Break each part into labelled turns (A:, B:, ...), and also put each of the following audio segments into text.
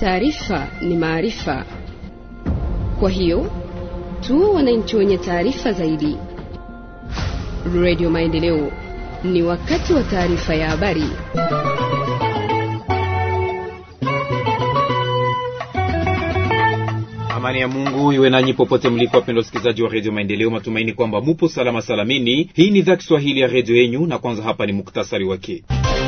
A: taarifa ni maarifa. Kwa hiyo tuwe wananchi wenye taarifa zaidi. Radio Maendeleo, ni wakati wa taarifa ya habari.
B: Amani ya Mungu iwe nanyi popote mlipo, wapendwa wasikilizaji wa redio Maendeleo. Matumaini kwamba mupo salama salamini. Hii ni idhaa Kiswahili ya redio yenyu, na kwanza hapa ni muktasari wake.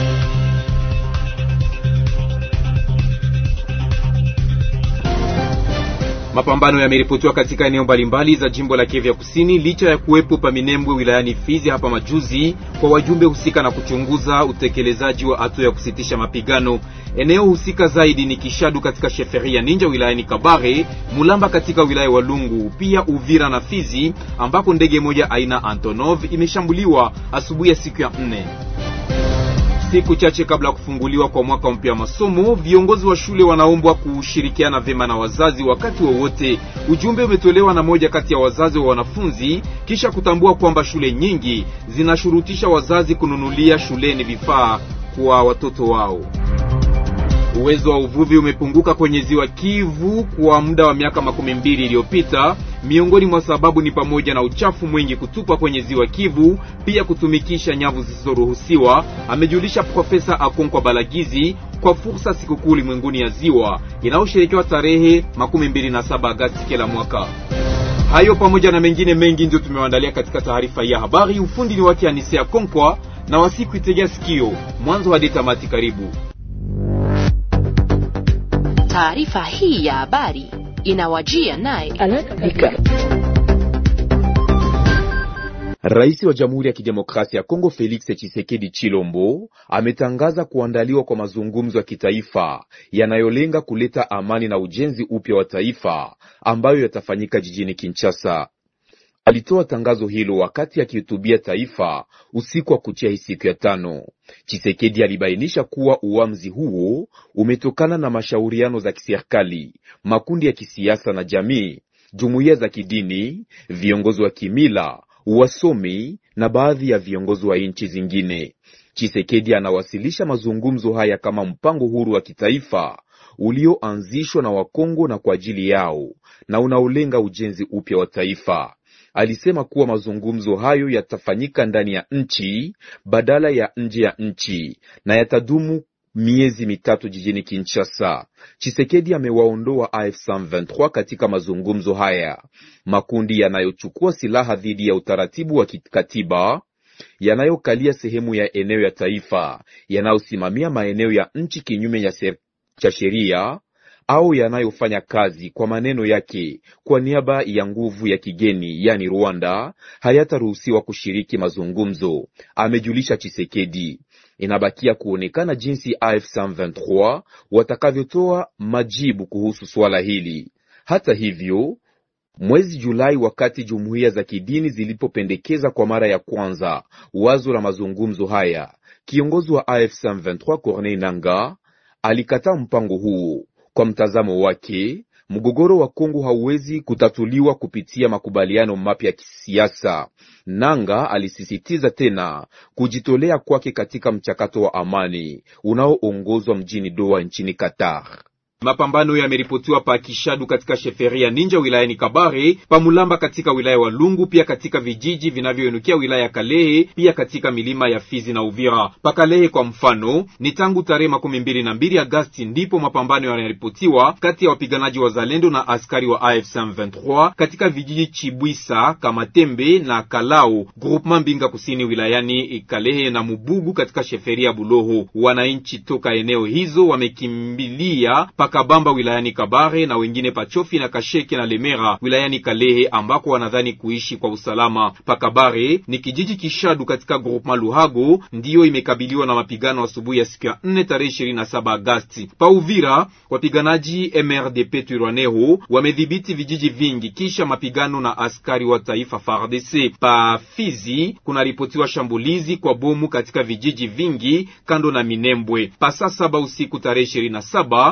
B: Mapambano yameripotiwa katika eneo mbalimbali za jimbo la Kivu ya Kusini licha ya kuwepo pa Minembwe wilayani Fizi hapa majuzi kwa wajumbe husika na kuchunguza utekelezaji wa hatua ya kusitisha mapigano. Eneo husika zaidi ni Kishadu katika sheferia Ninja wilayani Kabare, Mulamba katika wilaya Walungu, pia Uvira na Fizi ambako ndege moja aina Antonov imeshambuliwa asubuhi ya siku ya nne. Siku chache kabla ya kufunguliwa kwa mwaka mpya wa masomo, viongozi wa shule wanaombwa kushirikiana vyema na wazazi wakati wowote wa ujumbe umetolewa na moja kati ya wazazi wa wanafunzi kisha kutambua kwamba shule nyingi zinashurutisha wazazi kununulia shuleni vifaa kwa watoto wao. Uwezo wa uvuvi umepunguka kwenye ziwa Kivu kwa muda wa miaka makumi mbili iliyopita. Miongoni mwa sababu ni pamoja na uchafu mwingi kutupa kwenye ziwa Kivu, pia kutumikisha nyavu zisizoruhusiwa, amejulisha Profesa Akonkwa Balagizi kwa fursa sikukuu ulimwenguni ya ziwa inayosherekewa tarehe makumi mbili na saba Agasti kila mwaka. Hayo pamoja na mengine mengi ndio tumewaandalia katika taarifa hii ya habari. Ufundi ni wake Anisea Konkwa na wasiku itegea sikio mwanzo hadi tamati. Karibu.
C: Taarifa hii ya habari inawajia naye
B: Rais wa Jamhuri ya Kidemokrasia ya Kongo Felix Tshisekedi Chilombo ametangaza kuandaliwa kwa mazungumzo ya kitaifa yanayolenga kuleta amani na ujenzi upya wa taifa ambayo yatafanyika jijini Kinshasa. Alitoa tangazo hilo wakati akihutubia taifa usiku wa kuchia hii siku ya tano. Chisekedi alibainisha kuwa uamuzi huo umetokana na mashauriano za kiserikali, makundi ya kisiasa na jamii, jumuiya za kidini, viongozi wa kimila, wasomi na baadhi ya viongozi wa nchi zingine. Chisekedi anawasilisha mazungumzo haya kama mpango huru wa kitaifa ulioanzishwa na Wakongo na kwa ajili yao na unaolenga ujenzi upya wa taifa. Alisema kuwa mazungumzo hayo yatafanyika ndani ya nchi badala ya nje ya nchi na yatadumu miezi mitatu jijini Kinshasa. Chisekedi amewaondoa AF23 katika mazungumzo haya, makundi yanayochukua silaha dhidi ya utaratibu wa kikatiba yanayokalia sehemu ya eneo ya taifa, yanayosimamia maeneo ya nchi kinyume cha sheria au yanayofanya kazi kwa maneno yake kwa niaba ya nguvu ya kigeni yani Rwanda hayataruhusiwa kushiriki mazungumzo, amejulisha Chisekedi. Inabakia kuonekana jinsi AF23 watakavyotoa majibu kuhusu swala hili. Hata hivyo, mwezi Julai, wakati jumuiya za kidini zilipopendekeza kwa mara ya kwanza wazo la mazungumzo haya, kiongozi wa AF23 Corneille Nangaa alikataa mpango huo. Kwa mtazamo wake, mgogoro wa Kongo hauwezi kutatuliwa kupitia makubaliano mapya ya kisiasa. Nanga alisisitiza tena kujitolea kwake katika mchakato wa amani unaoongozwa mjini Doha nchini Qatar. Mapambano yameripotiwa pa Kishadu katika sheferia Ninja wilayani Kabare, pa Mulamba katika wilaya wa Lungu, pia katika vijiji vinavyoinukia wilaya ya Kalehe, pia katika milima ya Fizi na Uvira. Pa Kalehe kwa mfano, ni tangu tarehe makumi mbili na mbili Agasti ndipo mapambano yanaripotiwa kati ya wapiganaji wa Zalendo na askari wa AFC M23 katika vijiji Chibwisa, Kamatembe na Kalao, groupement Mbinga kusini wilayani Kalehe na Mubugu katika sheferia Buloho. Wananchi toka eneo hizo wamekimbilia Kabamba wilayani Kabare na wengine Pachofi na Kasheke na Lemera wilayani Kalehe ambako wanadhani kuishi kwa usalama. Pakabare ni kijiji Kishadu katika groupement Luhago ndiyo imekabiliwa na mapigano asubuhi ya siku ya 4 tarehe 27 Agasti. Pa Uvira wapiganaji MRDP Twirwaneho wamedhibiti vijiji vingi kisha mapigano na askari wa taifa FARDC. Pa Fizi kunaripotiwa shambulizi kwa bomu katika vijiji vingi kando na Minembwe. Pa saa saba usiku tarehe 27 ndege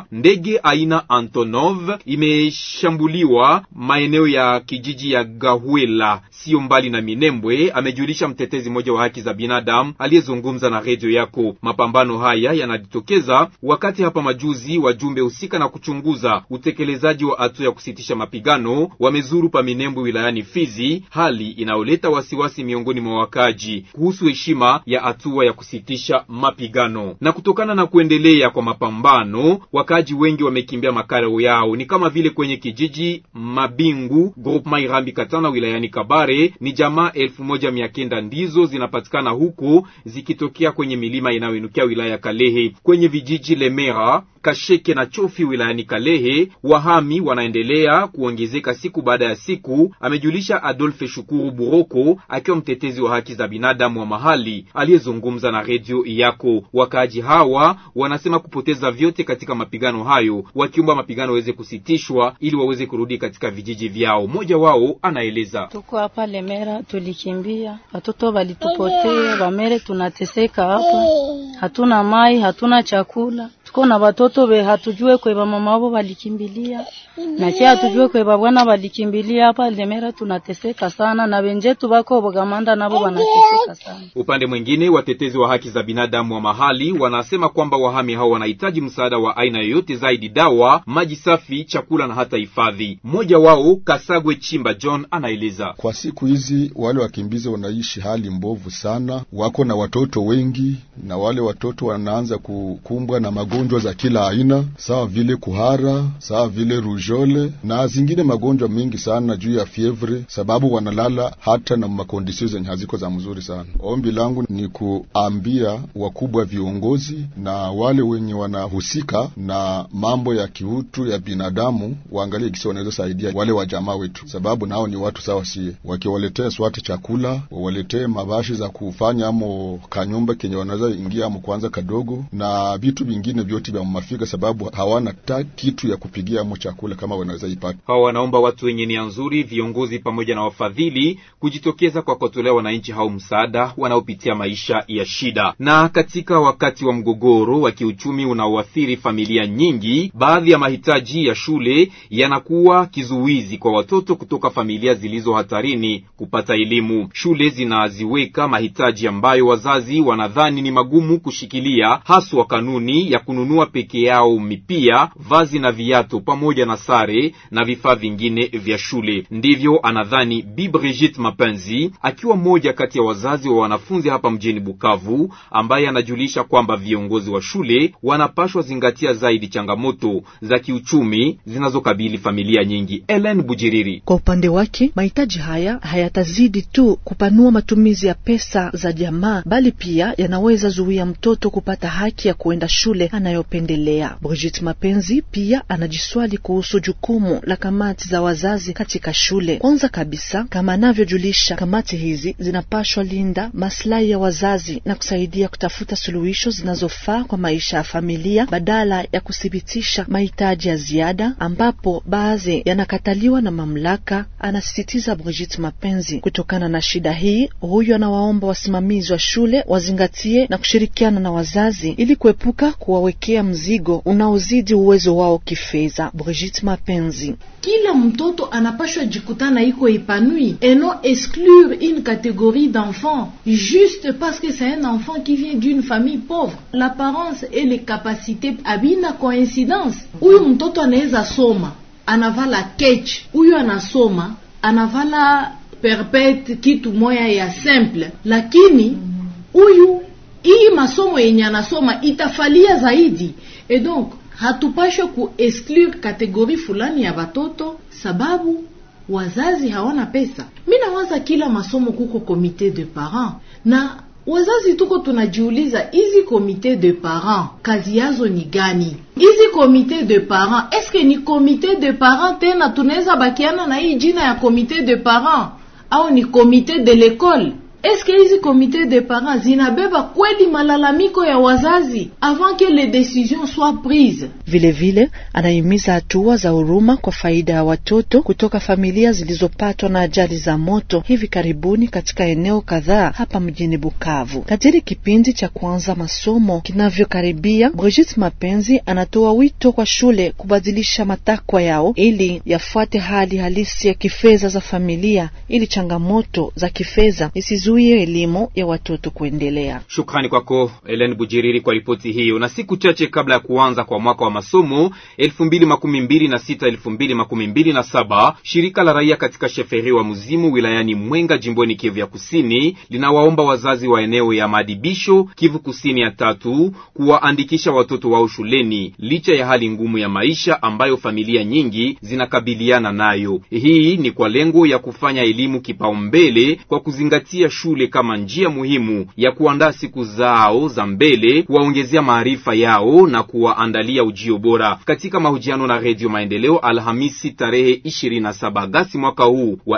B: Ndege aina Antonov imeshambuliwa maeneo ya kijiji ya Gahwela sio mbali na Minembwe, amejulisha mtetezi mmoja wa haki za binadamu aliyezungumza na redio yako. Mapambano haya yanajitokeza wakati hapa majuzi wajumbe husika na kuchunguza utekelezaji wa hatua ya kusitisha mapigano wamezuru pa Minembwe wilayani Fizi, hali inayoleta wasiwasi miongoni mwa wakaji kuhusu heshima ya hatua ya kusitisha mapigano. Na kutokana na kuendelea kwa mapambano, wakaji wengi wamekimbia makao yao, ni kama vile kwenye kijiji Mabingu groupement Irambi Katana wilayani Kabare, ni jamaa elfu moja mia kenda ndizo zinapatikana huko zikitokea kwenye milima inayoinukia wilaya ya Kalehe. Kwenye vijiji Lemera Kasheke na Chofi wilayani Kalehe, wahami wanaendelea kuongezeka siku baada ya siku, amejulisha Adolphe Shukuru Buroko akiwa mtetezi wa haki za binadamu wa mahali aliyezungumza na redio yako. Wakaaji hawa wanasema kupoteza vyote katika mapigano hayo, wakiomba mapigano waweze kusitishwa ili waweze kurudi katika vijiji vyao. Mmoja wao anaeleza:
D: tuko hapa Lemera, tulikimbia, watoto walitupotea, wamere tunateseka hapa, hatuna mai, hatuna chakula tuko na watoto be hatujue kwe mama wao walikimbilia na kia hatujue kwe bwana walikimbilia hapa Lemera. Tunateseka sana na wenjetu bako Bogamanda nabo wanateseka sana.
B: Upande mwingine, watetezi wa haki za binadamu wa mahali wanasema kwamba wahami hao wanahitaji msaada wa aina yoyote zaidi, dawa, maji safi, chakula na hata hifadhi. Mmoja wao Kasagwe Chimba John anaeleza:
E: kwa siku hizi wale wakimbizi wanaishi hali mbovu sana, wako na watoto wengi, na wale watoto wanaanza kukumbwa na magonjwa za kila aina sawa vile kuhara, sawa vile rujole na zingine magonjwa mengi sana juu ya fievre, sababu wanalala hata na makondisio zenye haziko za mzuri sana. Ombi langu ni kuambia wakubwa viongozi na wale wenye wanahusika na mambo ya kiutu ya binadamu waangalie kisi wanaweza saidia wale wa jamaa wetu, sababu nao ni watu sawa sie. Wakiwaletea swate chakula, wawaletee mabashi za kufanya amo kanyumba kenye wanaweza ingia amo kwanza kadogo na vitu vingine vyote vya mafika, sababu hawana ta kitu ya kupigia amo chakula kama wanaweza ipata.
B: Hawa wanaomba watu wenye nia nzuri, viongozi pamoja na wafadhili kujitokeza kwa kuwatolea wananchi hao msaada wanaopitia maisha ya shida. Na katika wakati wa mgogoro wa kiuchumi unaoathiri familia nyingi, baadhi ya mahitaji ya shule yanakuwa kizuizi kwa watoto kutoka familia zilizo hatarini kupata elimu. Shule zinaziweka mahitaji ambayo wazazi wanadhani ni magumu kushikilia, haswa kanuni ya kununua peke yao mipia, vazi na viatu pamoja na sare na vifaa vingine vya shule. Ndivyo anadhani Bi Brigitte Mapenzi, akiwa mmoja kati ya wazazi wa wanafunzi hapa mjini Bukavu, ambaye anajulisha kwamba viongozi wa shule wanapashwa zingatia zaidi changamoto za kiuchumi zinazokabili familia nyingi. Ellen Bujiriri:
F: kwa upande wake, mahitaji haya hayatazidi tu kupanua matumizi ya pesa za jamaa, bali pia yanaweza zuia mtoto kupata haki ya kuenda shule anayopendelea. Brigitte Mapenzi pia anajiswali kuhusu jukumu la kamati za wazazi katika shule. Kwanza kabisa, kama anavyojulisha, kamati hizi zinapashwa linda maslahi ya wazazi na kusaidia kutafuta suluhisho zinazofaa kwa maisha ya familia badala ya kuthibitisha mahitaji ya ziada ambapo baadhi yanakataliwa na mamlaka, anasisitiza Brigitte Mapenzi. Kutokana na shida hii, huyu anawaomba wasimamizi wa shule wazingatie na kushirikiana na wazazi ili kuepuka kuwawekea mzigo unaozidi uwezo wao kifedha. Brigitte Mapenzi:
G: kila mtoto anapashwa jikutana iko epanui et non exclure une catégorie d'enfants juste parce que c'est un enfant qui vient d'une famille pauvre. L'apparence et les capacités abina coïncidence. Huyu mtoto anaweza soma anavala kech, huyu anasoma anavala perpete, kitu moya ya simple, lakini huyu hii masomo yenye anasoma itafalia zaidi, et donc hatupashwe ku exclure kategori fulani ya watoto sababu wazazi hawana pesa. Mi nawaza kila masomo kuko komite de parents, na wazazi tuko tunajiuliza hizi komite de parents kazi yazo ni gani? Hizi komite de parents eske ni komite de parents tena tunaweza bakiana na hii jina ya komite de parents au ni komite de l'école? eske hizi komite de parents zinabeba kweli malalamiko ya wazazi avant que les décisions soient prises
F: Vilevile anahimiza hatua za huruma kwa faida ya watoto kutoka familia zilizopatwa na ajali za moto hivi karibuni katika eneo kadhaa hapa mjini Bukavu. Kadiri kipindi cha kuanza masomo kinavyokaribia, Brigitte Mapenzi anatoa wito kwa shule kubadilisha matakwa yao ili yafuate hali halisi ya kifedha za familia, ili changamoto za kifedha isizuie elimu ya watoto kuendelea.
H: Shukrani kwako Ellen Bujiriri kwa ripoti hiyo. Na siku chache kabla ya kuanza kwa mwaka wa masomo 2026 2027, shirika la raia katika sheferi wa Muzimu wilayani Mwenga jimboni Kivu ya Kusini linawaomba wazazi wa eneo ya maadibisho Kivu Kusini ya tatu kuwaandikisha watoto wao shuleni licha ya hali ngumu ya maisha ambayo familia nyingi zinakabiliana nayo. Hii ni kwa lengo ya kufanya elimu kipaumbele kwa kuzingatia shule kama njia muhimu ya kuandaa siku zao za mbele, kuwaongezea maarifa yao na kuwaandalia ujio bora. Katika mahojiano na Redio Maendeleo Alhamisi tarehe 27 Agasti mwaka huu wa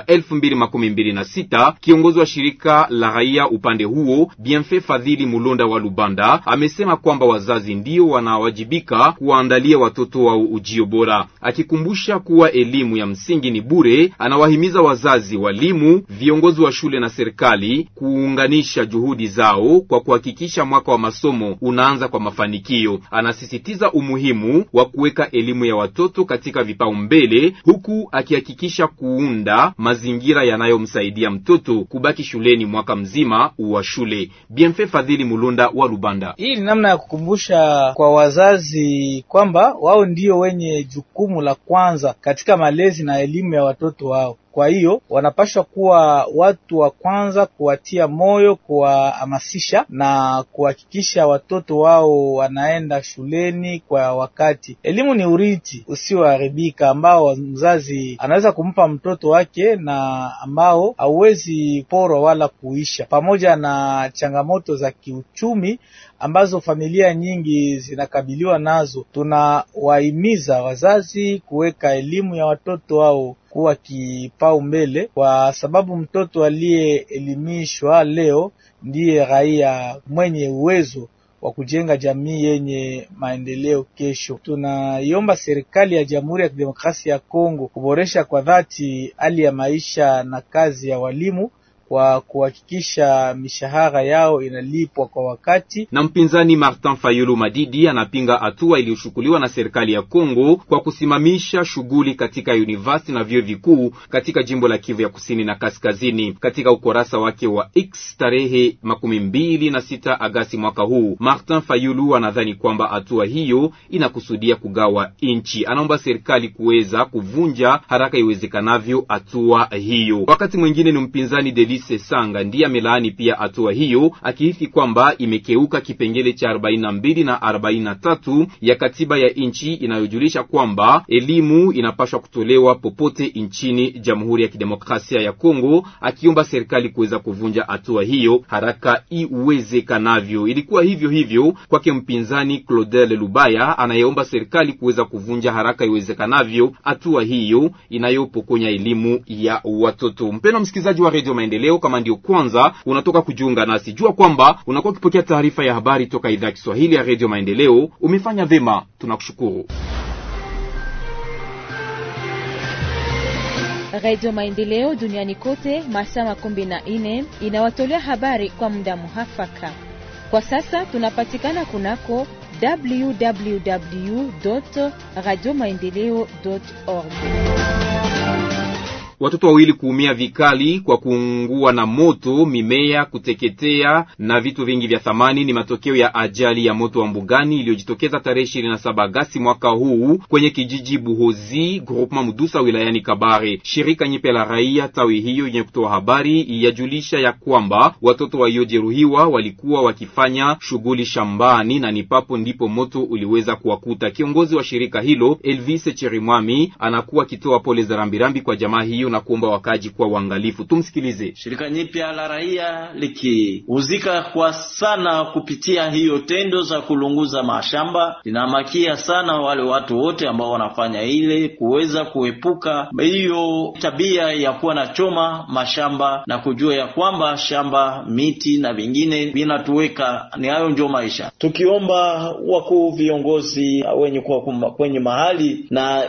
H: 2026, kiongozi wa shirika la raia upande huo Bienfait Fadhili Mulonda wa Lubanda amesema kwamba wazazi ndio wanawajibika kuwaandalia watoto wao ujio bora, akikumbusha kuwa elimu ya msingi ni bure. Anawahimiza wazazi, walimu, viongozi wa shule na serikali kuunganisha juhudi zao kwa kuhakikisha mwaka wa masomo unaanza kwa mafanikio. Anasisitiza umuhimu wa kuweka elimu ya watoto katika vipaumbele, huku akihakikisha kuunda mazingira yanayomsaidia mtoto kubaki shuleni mwaka mzima wa shule. Bienfait Fadhili Mulunda wa Lubanda.
I: Hii ni namna ya kukumbusha kwa wazazi kwamba wao ndio wenye jukumu la kwanza katika malezi na elimu ya watoto wao. Kwa hiyo wanapaswa kuwa watu wa kwanza kuwatia moyo, kuwahamasisha na kuhakikisha watoto wao wanaenda shuleni kwa wakati. Elimu ni urithi usioharibika ambao mzazi anaweza kumpa mtoto wake na ambao hauwezi porwa wala kuisha, pamoja na changamoto za kiuchumi ambazo familia nyingi zinakabiliwa nazo. Tunawahimiza wazazi kuweka elimu ya watoto wao kuwa kipaumbele, kwa sababu mtoto aliyeelimishwa leo ndiye raia mwenye uwezo wa kujenga jamii yenye maendeleo kesho. Tunaiomba serikali ya Jamhuri ya Kidemokrasia ya Kongo kuboresha kwa dhati hali ya maisha na kazi ya walimu kwa kuhakikisha mishahara yao inalipwa kwa wakati.
H: Na mpinzani Martin Fayulu Madidi anapinga hatua iliyochukuliwa na serikali ya Kongo kwa kusimamisha shughuli katika university na vyuo vikuu katika jimbo la Kivu ya kusini na kaskazini. Katika ukurasa wake wa X tarehe makumi mbili na sita Agasti mwaka huu, Martin Fayulu anadhani kwamba hatua hiyo inakusudia kugawa nchi. Anaomba serikali kuweza kuvunja haraka iwezekanavyo hatua hiyo. Wakati mwingine ni mpinzani Deli Sesanga ndiye amelaani pia hatua hiyo akihisi kwamba imekeuka kipengele cha 42 na 43 ya katiba ya nchi inayojulisha kwamba elimu inapaswa kutolewa popote nchini Jamhuri ya Kidemokrasia ya Kongo, akiomba serikali kuweza kuvunja hatua hiyo haraka iwezekanavyo. Ilikuwa hivyo hivyo kwake mpinzani Claudel Lubaya anayeomba serikali kuweza kuvunja haraka iwezekanavyo hatua hiyo inayopokonya elimu ya watoto. Mpendwa msikilizaji wa Radio Maendeleo leo kama ndio kwanza unatoka kujiunga nasi, jua kwamba unakuwa ukipokea taarifa ya habari toka idhaa ya Kiswahili ya redio Maendeleo. Umefanya vema, tunakushukuru.
J: Redio Maendeleo duniani kote masaa makumi na nne inawatolea habari kwa muda muhafaka. Kwa sasa tunapatikana kunako www radio maendeleo org
H: Watoto wawili kuumia vikali kwa kuungua na moto, mimea kuteketea na vitu vingi vya thamani ni matokeo ya ajali ya moto wa mbugani iliyojitokeza tarehe 27 Agasti mwaka huu kwenye kijiji Buhozi groupement Mudusa wilayani Kabare. Shirika nyipe la raia tawi hiyo yenye kutoa habari yajulisha ya kwamba watoto waliojeruhiwa walikuwa wakifanya shughuli shambani na ni papo ndipo moto uliweza kuwakuta. Kiongozi wa shirika hilo Elvis Cherimwami anakuwa akitoa pole za rambirambi kwa jamaa hiyo hiyo na kuomba wakaji kuwa uangalifu. Tumsikilize.
K: Shirika nyipya la raia likihuzika kwa sana kupitia hiyo tendo za kulunguza mashamba, linamakia sana wale watu wote ambao wanafanya ile kuweza kuepuka hiyo tabia ya kuwa na choma mashamba na kujua ya kwamba shamba, miti na vingine vinatuweka, ni hayo ndio maisha. Tukiomba wakuu viongozi wenye kuwa kwenye mahali na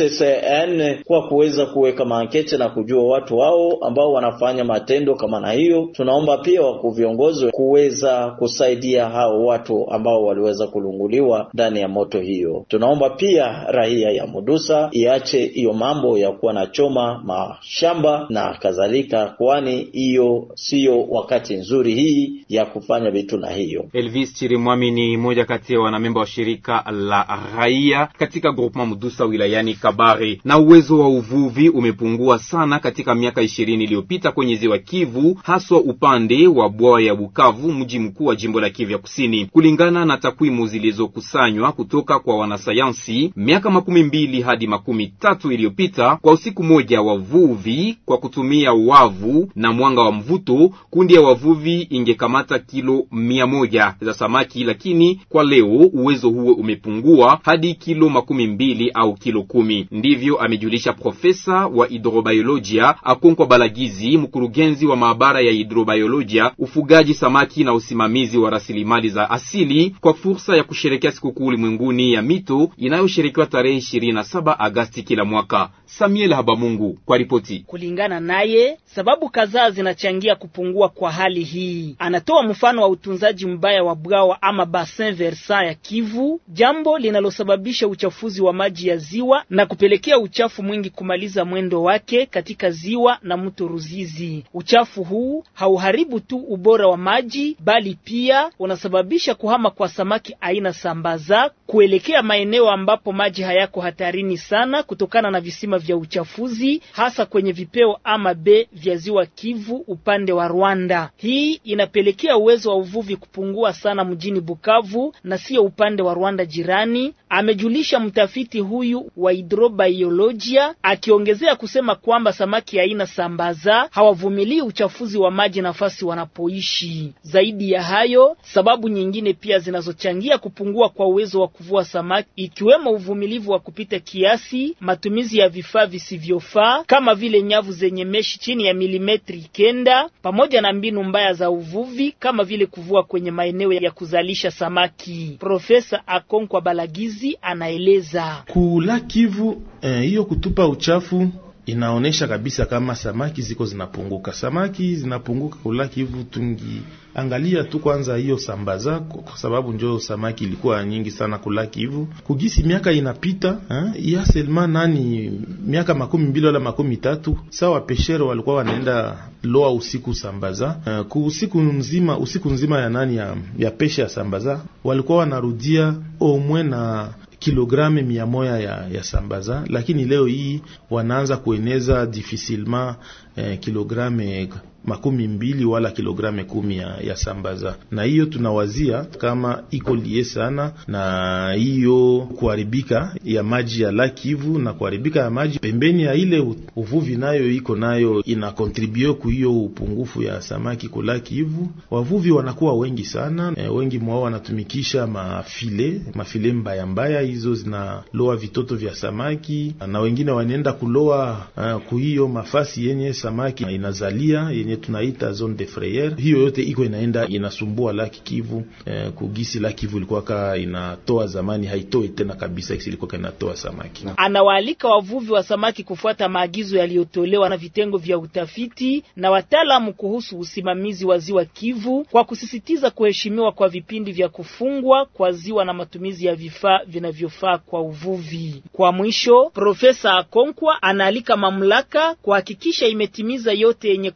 K: ICCN kwa kuweza kuweka maankete na kujua watu wao ambao wanafanya matendo kama na hiyo. Tunaomba pia wakuu viongozi kuweza kusaidia hao watu ambao waliweza kulunguliwa ndani ya moto hiyo. Tunaomba pia raia ya Mudusa iache hiyo mambo ya kuwa na choma mashamba na kadhalika, kwani hiyo siyo wakati nzuri hii ya kufanya vitu na hiyo.
H: Elvis Chirimwami ni mmoja kati ya wanamemba wa shirika la raia katika groupement Mudusa wilayani Kabare. Na uwezo wa uvuvi umepungua sana katika miaka ishirini iliyopita kwenye ziwa Kivu, haswa upande wa bwawa ya Bukavu, mji mkuu wa jimbo la Kivu ya Kusini. Kulingana na takwimu zilizokusanywa kutoka kwa wanasayansi, miaka makumi mbili hadi makumi tatu iliyopita, kwa usiku moja wavuvi kwa kutumia wavu na mwanga wa mvuto, kundi ya wavuvi ingekamata kilo mia moja za samaki, lakini kwa leo uwezo huo umepungua hadi kilo makumi mbili au kilo kumi. Ndivyo amejulisha profesa wa hidrobiolojia Akonkwa Balagizi, mkurugenzi wa maabara ya hidrobiolojia, ufugaji samaki na usimamizi wa rasilimali za asili, kwa fursa ya kusherekea sikukuu ulimwenguni ya mito inayosherekewa tarehe 27 Agasti kila mwaka. Samuel Habamungu kwa ripoti.
L: Kulingana naye, sababu kadhaa zinachangia kupungua kwa hali hii. Anatoa mfano wa utunzaji mbaya wa bwawa ama bassin versant ya Kivu, jambo linalosababisha uchafuzi wa maji ya ziwa na kupelekea uchafu mwingi kumaliza mwendo wake katika ziwa na mto Ruzizi. Uchafu huu hauharibu tu ubora wa maji, bali pia unasababisha kuhama kwa samaki aina sambaza kuelekea maeneo ambapo maji hayako hatarini sana kutokana na visima vya uchafuzi, hasa kwenye vipeo ama be vya ziwa Kivu upande wa Rwanda. Hii inapelekea uwezo wa uvuvi kupungua sana mjini Bukavu na sio upande wa Rwanda jirani, amejulisha mtafiti huyu wa hidrobiolojia, akiongezea kusema kwamba samaki aina sambaza hawavumilii uchafuzi wa maji nafasi wanapoishi. Zaidi ya hayo, sababu nyingine pia zinazochangia kupungua kwa uwezo wa kuvua samaki ikiwemo uvumilivu wa kupita kiasi, matumizi ya vifaa visivyofaa kama vile nyavu zenye meshi chini ya milimetri kenda, pamoja na mbinu mbaya za uvuvi kama vile kuvua kwenye maeneo ya kuzalisha samaki. Profesa Akonkwa Balagizi anaeleza
M: kula Kivu hiyo eh, kutupa uchafu inaonesha kabisa kama samaki ziko zinapunguka, samaki zinapunguka kula Kivu. Tungiangalia tu kwanza hiyo sambaza, kwa sababu njo samaki ilikuwa nyingi sana kula Kivu. Kugisi miaka inapita ya selma nani, miaka makumi mbili wala makumi tatu, sawa peshere walikuwa wanaenda loa usiku sambaza, uh, ku usiku nzima usiku nzima ya nani ya, ya peshe ya sambaza walikuwa wanarudia omwe na kilograme mia moja ya, ya sambaza, lakini leo hii wanaanza kueneza difficilement eh, kilograme makumi mbili wala kilograme kumi ya, ya sambaza, na hiyo tunawazia kama iko lie sana na hiyo kuharibika ya maji ya Laki Kivu na kuharibika ya maji pembeni ya ile uvuvi nayo iko nayo ina kontribue ku hiyo upungufu ya samaki ku Laki Kivu. Wavuvi wanakuwa wengi sana e, wengi mwao wanatumikisha mafile mafile mbaya mbaya, hizo zinaloa vitoto vya samaki na wengine wanaenda kuloa uh, ku hiyo mafasi yenye samaki inazalia yenye tunaita zone de frayeur. Hiyo yote iko inaenda inasumbua Laki Kivu eh, kugisi Laki Kivu ilikuwa ka inatoa zamani, haitoi tena kabisa, ilikuwa inatoa samaki.
L: Anawaalika wavuvi wa samaki kufuata maagizo yaliyotolewa na vitengo vya utafiti na wataalamu kuhusu usimamizi wa ziwa Kivu kwa kusisitiza kuheshimiwa kwa vipindi vya kufungwa kwa ziwa na matumizi ya vifaa vinavyofaa kwa uvuvi. Kwa mwisho, Profesa Akonkwa anaalika mamlaka kuhakikisha imetimiza yote yenye kuandikwa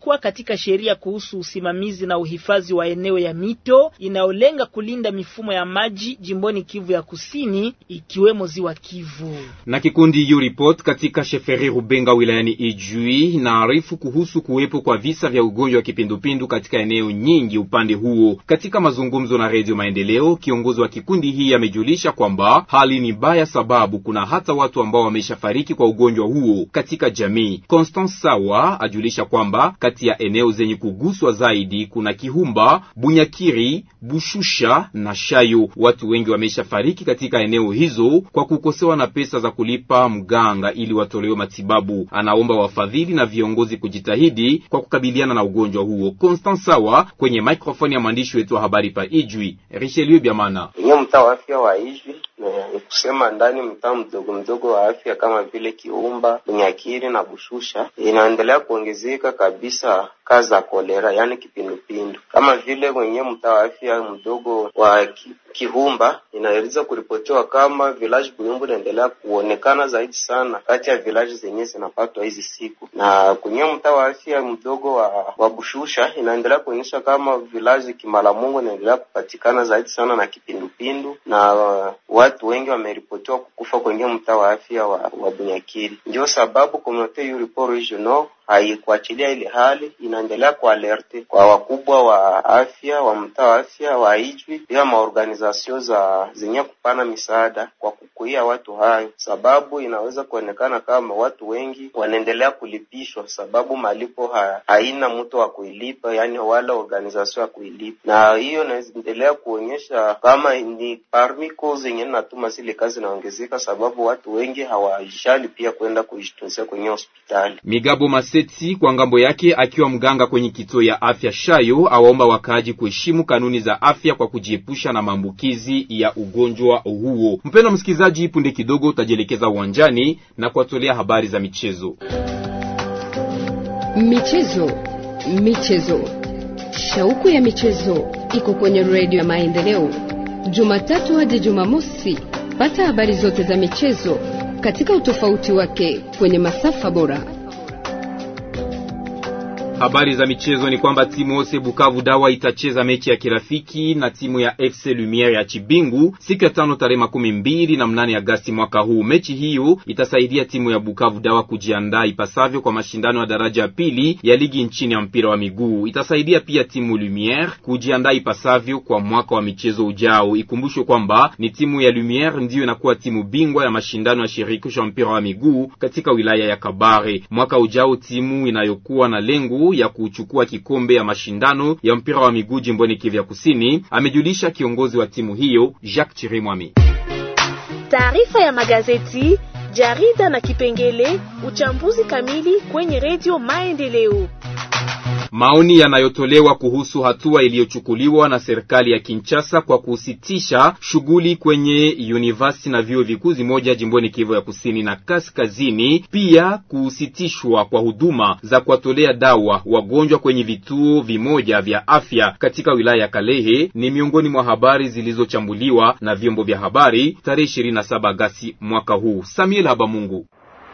L: imeandikwa katika sheria kuhusu usimamizi na uhifadhi wa eneo ya mito inayolenga kulinda mifumo ya maji jimboni Kivu ya Kusini, ikiwemo ziwa Kivu.
H: Na kikundi U-Report katika sheferi Rubenga wilayani Ijui inaarifu kuhusu kuwepo kwa visa vya ugonjwa wa kipindupindu katika eneo nyingi upande huo. Katika mazungumzo na Redio Maendeleo, kiongozi wa kikundi hii amejulisha kwamba hali ni mbaya, sababu kuna hata watu ambao wameshafariki kwa ugonjwa huo katika jamii. Constance Sawa ajulisha kwamba kati ya eneo zenye kuguswa zaidi kuna Kihumba, Bunyakiri, Bushusha na Shayo. Watu wengi wameshafariki katika eneo hizo kwa kukosewa na pesa za kulipa mganga ili watolewe matibabu. Anaomba wafadhili na viongozi kujitahidi kwa kukabiliana na ugonjwa huo. Constance Sawa kwenye microphone ya mwandishi wetu wa habari pa Ijwi Richelieu Biamana.
N: Enye mtaa wa afya wa Ijwi ni kusema ndani mtaa mdogo mdogo wa afya kama vile Kiumba, Bunyakiri na Bushusha inaendelea kuongezeka kabisa kazi za kolera, yaani kipindupindu. Kama vile kwenye mtaa wa afya mdogo wa ki, Kihumba inaweza kuripotiwa kama village Buyumbu inaendelea kuonekana zaidi sana kati ya village zenyewe zinapatwa hizi siku, na kwenye mtaa wa afya mdogo wa, wa Bushusha inaendelea kuonyesha kama village Kimalamungu inaendelea kupatikana zaidi sana na kipindupindu na uh, watu wengi wameripotiwa kukufa kwenye mtaa wa afya wa, wa Bunyakiri. Ndio sababu communauté Uriport regional haikuachilia ile hali, inaendelea kualerte kwa wakubwa wa afya wa mtaa wa afya wa Ijwi pia maorganizasio za zenye kupana misaada kwa kukuia watu hayo, sababu inaweza kuonekana kama watu wengi wanaendelea kulipishwa, sababu malipo ha, haina mtu wa kuilipa, yani wala organizasio ya kuilipa, na hiyo inaendelea kuonyesha kama ni parmi cause zenye natuma zile kazi inaongezeka, sababu watu wengi hawajali pia kwenda kujitunzia kwenye hospitali.
H: Migabo Maseti kwa ngambo yake akiwa mganga kwenye kituo ya afya Shayo awaomba wakaaji kuheshimu kanuni za afya kwa kujiepusha na maambukizi ya ugonjwa huo. Mpendwa msikilizaji, punde kidogo utajielekeza uwanjani na kuwatolea habari za michezo.
A: Michezo, michezo, shauku ya michezo iko kwenye redio ya Maendeleo, Jumatatu hadi Jumamosi. Pata habari zote za michezo katika utofauti wake kwenye masafa bora.
H: Habari za michezo ni kwamba timu Ose Bukavu Dawa itacheza mechi ya kirafiki na timu ya FC Lumiere ya Chibingu siku ya tano tarehe makumi mbili na mnane Agasti mwaka huu. Mechi hiyo itasaidia timu ya Bukavu Dawa kujiandaa ipasavyo kwa mashindano ya daraja ya pili ya ligi nchini ya mpira wa miguu. Itasaidia pia timu Lumiere kujiandaa ipasavyo kwa mwaka wa michezo ujao. Ikumbushwe kwamba ni timu ya Lumiere ndiyo inakuwa timu bingwa ya mashindano ya shirikisho ya mpira wa miguu katika wilaya ya Kabare. Mwaka ujao timu inayokuwa na lengo ya kuchukua kikombe ya mashindano ya mpira wa miguu jimboni Kivu ya Kusini, amejulisha kiongozi wa timu hiyo Jacques Chirimwami.
O: Taarifa ya magazeti, jarida na kipengele uchambuzi kamili kwenye redio Maendeleo.
H: Maoni yanayotolewa kuhusu hatua iliyochukuliwa na serikali ya Kinshasa kwa kusitisha shughuli kwenye university na vyuo vikuu zimoja jimboni Kivu ya Kusini na Kaskazini, pia kusitishwa kwa huduma za kuwatolea dawa wagonjwa kwenye vituo vimoja vya afya katika wilaya ya Kalehe ni miongoni mwa habari zilizochambuliwa na vyombo vya habari tarehe 27 Agasti mwaka huu. Samuel Habamungu.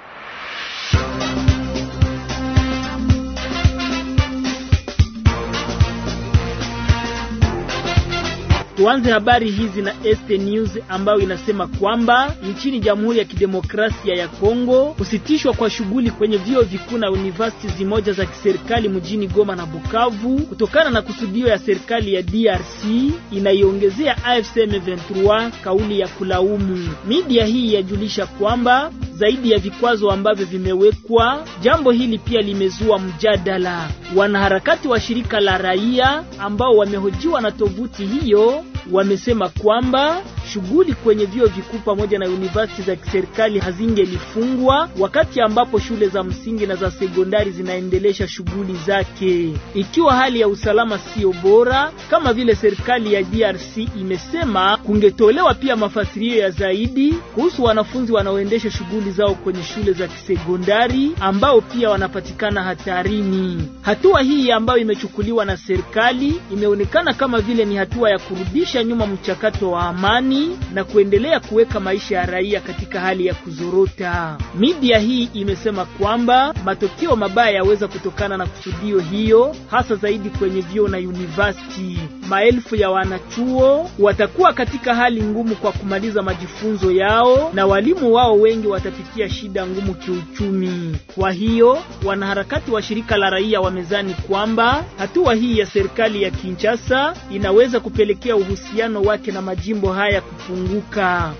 L: Tuanze habari hizi na Este News ambayo inasema kwamba nchini Jamhuri ya Kidemokrasia ya Kongo kusitishwa kwa shughuli kwenye vyuo vikuu na university zimoja za kiserikali mjini Goma na Bukavu kutokana na kusudio ya serikali ya DRC inaiongezea AFC M23 kauli ya kulaumu. Media hii yajulisha kwamba zaidi ya vikwazo ambavyo vimewekwa, jambo hili pia limezua mjadala. Wanaharakati wa shirika la raia ambao wamehojiwa na tovuti hiyo wamesema kwamba shughuli kwenye vyuo vikuu pamoja na university za kiserikali hazingelifungwa wakati ambapo shule za msingi na za sekondari zinaendelesha shughuli zake, ikiwa hali ya usalama sio bora kama vile serikali ya DRC imesema. Kungetolewa pia mafasirio ya zaidi kuhusu wanafunzi wanaoendesha shughuli zao kwenye shule za kisekondari ambao pia wanapatikana hatarini. Hatua hii ambayo imechukuliwa na serikali imeonekana kama vile ni hatua ya kurudisha nyuma mchakato wa amani jamii na kuendelea kuweka maisha ya raia katika hali ya kuzorota. Media hii imesema kwamba matokeo mabaya yaweza kutokana na kusudio hiyo, hasa zaidi kwenye vyuo na university. Maelfu ya wanachuo watakuwa katika hali ngumu kwa kumaliza majifunzo yao na walimu wao wengi watapitia shida ngumu kiuchumi. Kwa hiyo wanaharakati wa shirika la raia wamezani kwamba hatua hii ya serikali ya Kinshasa inaweza kupelekea uhusiano wake na majimbo haya kupunguka.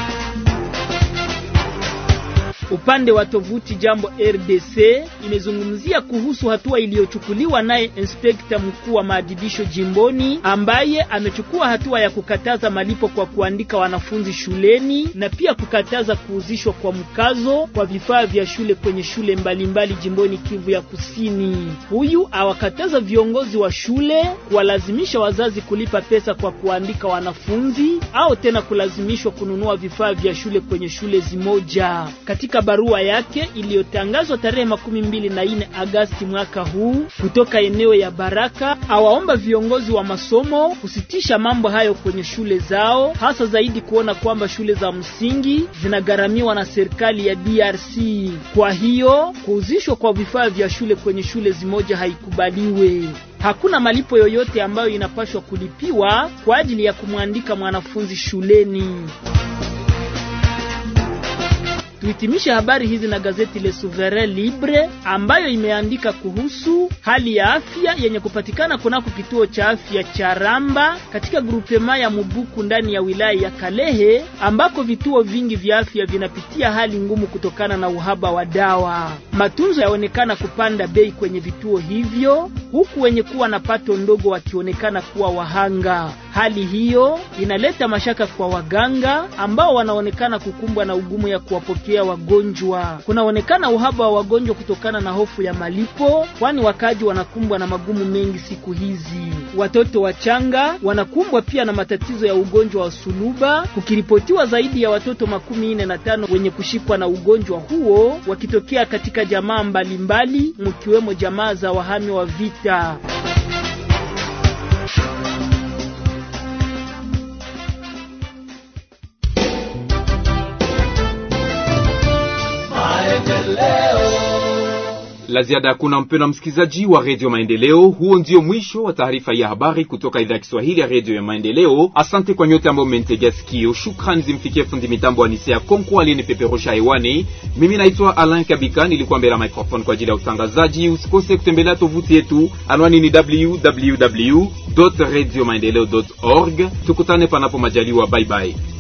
L: Upande wa tovuti Jambo RDC imezungumzia kuhusu hatua iliyochukuliwa naye inspekta mkuu wa maadibisho jimboni ambaye amechukua hatua ya kukataza malipo kwa kuandika wanafunzi shuleni na pia kukataza kuuzishwa kwa mkazo kwa vifaa vya shule kwenye shule mbalimbali mbali jimboni Kivu ya Kusini. Huyu awakataza viongozi wa shule kuwalazimisha wazazi kulipa pesa kwa kuandika wanafunzi au tena kulazimishwa kununua vifaa vya shule kwenye shule zimoja. Katika barua yake iliyotangazwa tarehe makumi mbili na nne Agasti mwaka huu kutoka eneo ya Baraka, awaomba viongozi wa masomo kusitisha mambo hayo kwenye shule zao, hasa zaidi kuona kwamba shule za msingi zinagharamiwa na serikali ya DRC. Kwa hiyo kuuzishwa kwa vifaa vya shule kwenye shule zimoja haikubaliwe. Hakuna malipo yoyote ambayo inapaswa kulipiwa kwa ajili ya kumwandika mwanafunzi shuleni. Tuhitimishe habari hizi na gazeti Le Souverain Libre ambayo imeandika kuhusu hali ya afya yenye kupatikana kunako kituo cha afya cha Ramba katika grupema ya Mubuku ndani ya wilaya ya Kalehe ambako vituo vingi vya afya vinapitia hali ngumu kutokana na uhaba wa dawa. Matunzo yaonekana kupanda bei kwenye vituo hivyo huku wenye kuwa na pato ndogo wakionekana kuwa wahanga. Hali hiyo inaleta mashaka kwa waganga ambao wanaonekana kukumbwa na ugumu ya kuwapokea wagonjwa. Kunaonekana uhaba wa wagonjwa kutokana na hofu ya malipo, kwani wakaji wanakumbwa na magumu mengi siku hizi. Watoto wachanga wanakumbwa pia na matatizo ya ugonjwa wa suluba, kukiripotiwa zaidi ya watoto makumi nne na tano wenye kushikwa na ugonjwa huo wakitokea katika jamaa mbalimbali, mkiwemo jamaa za wahami wa vita.
H: La ziada hakuna, mpendwa msikilizaji wa redio Maendeleo. Huo ndio mwisho wa taarifa ya habari kutoka idhaa ya Kiswahili ya redio ya Maendeleo. Asante kwa nyote ambao mmenitegea sikio. Shukrani zimfikie fundi mitambo wa Nisea Konko aliyenipeperusha hewani. Mimi naitwa Alain Kabika, nilikuwa mbele ya microphone kwa ajili ya utangazaji. Usikose kutembelea tovuti yetu, anwani ni www radio maendeleo org. Tukutane panapo majaliwa, bye bye.